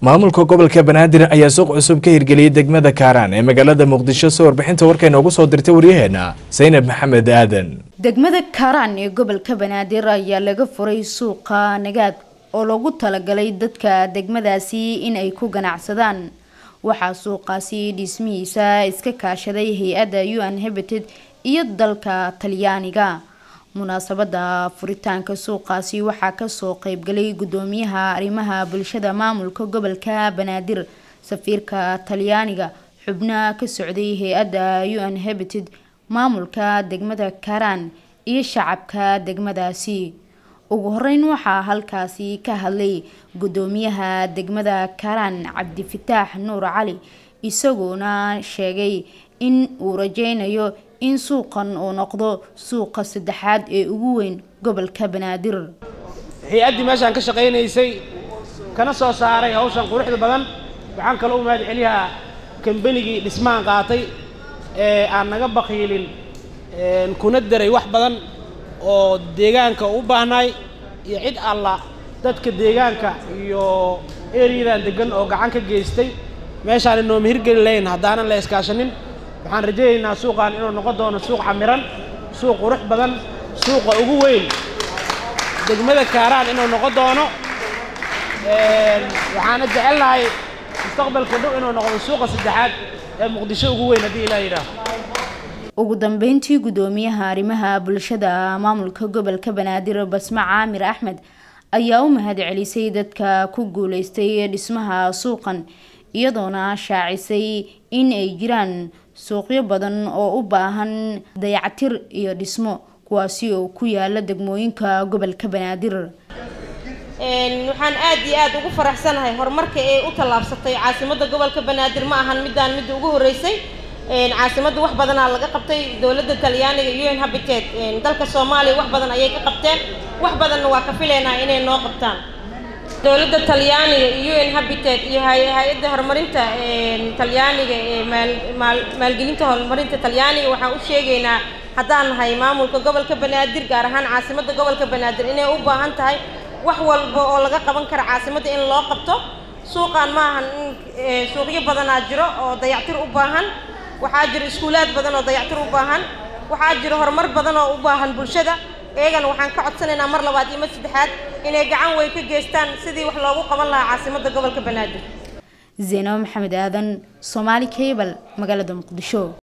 maamulka gobolka banaadir ayaa suuq cusub ka hirgeliyey degmada kaaraan ee magaalada muqdisho si warbixinta warka inoogu soo dirtay waryaheena saynab maxamed aadan degmada kaaraan ee gobolka banaadir ayaa laga furay suuqa nagaad oo loogu talagalay dadka degmadaasi in ay ku ganacsadaan waxaa suuqaasi dhismihiisa iska kaashaday hay-adda u n habited iyo dalka talyaaniga munaasabada furitaanka suuqaasi waxaa kasoo qeybgalay gudoomiyaha arrimaha bulshada maamulka gobolka banaadir safiirka talyaaniga xubnaha ka socday hay-adda u n habited maamulka degmada karaan iyo shacabka degmadaasi ugu horeyn waxaa halkaasi ka hadlay gudoomiyaha degmada karaan cabdifataax nuur cali isagoona sheegay in uu rajeynayo in suuqan uu noqdo suuqa saddexaad ee ugu weyn gobolka banaadir hay-addii meeshaan ka shaqaynaysay kana soo saaray hawshan quruxda badan waxaan kaloo u mahad celiyaa kambanigii dhismahan qaatay ee aan naga bakiilin kuna daray wax badan oo deegaanka u baahnaay iyo cid alla dadka deegaanka iyo eryadan degan oo gacan ka geystay meeshaan inooma hirgeli lahayn haddaanan la iskaashanin waxaan rajaynaynaa suuqan inuu noqon doono suuq camiran suuq qurux badan suuqa ugu weyn degmada kaaraan inuu noqon doono waxaana jecelnahay mustaqbalka dhow inuu noqdo suuqa saddexaad ee muqdisho ugu weyn haddii ilaa yidhaaho ugu dambeyntii gudoomiyaha arrimaha bulshada maamulka gobolka banaadir basme caamir axmed ayaa u mahad celisay dadka ku guuleystay dhismaha suuqan iyadoona shaacisay in ay jiraan suuqyo badan oo u baahan dayactir iyo dhismo kuwaasi oo ku yaala degmooyinka gobolka banaadir waxaan aad iyo aad ugu faraxsanahay horumarka ee u tallaabsatay caasimadda gobolka banaadir ma ahan midaan midda ugu horreysay caasimadda wax badanaa laga qabtay dowladda talyaaniga u n habited dalka soomaaliya wax badan ayay ka qabteen wax badanna waa ka filaynaa inay noo qabtaan dowladda talyaaniga iyo u n habited iyo hay-adda horumarinta talyaaniga ee maalgelinta horumarinta talyaaniga waxaan u sheegaynaa haddaan nahay maamulka gobolka banaadir gaar ahaan caasimadda gobolka banaadir inay u baahan tahay wax walba oo laga qaban kara caasimadda in loo qabto suuqan ma ahan in suuqyo badanaa jiro oo dayactir u baahan waxaa jiro iskuulaad badan oo dayactir u baahan waxaa jiro horumar badan oo u baahan bulshada iyagana waxaan ka codsanaynaa mar labaad iyo mar saddexaad inay gacan weyn ka geystaan sidii wax loogu qaban lahaa caasimadda gobolka banaadir zeyno maxamed aadan soomaali cable magaalada muqdisho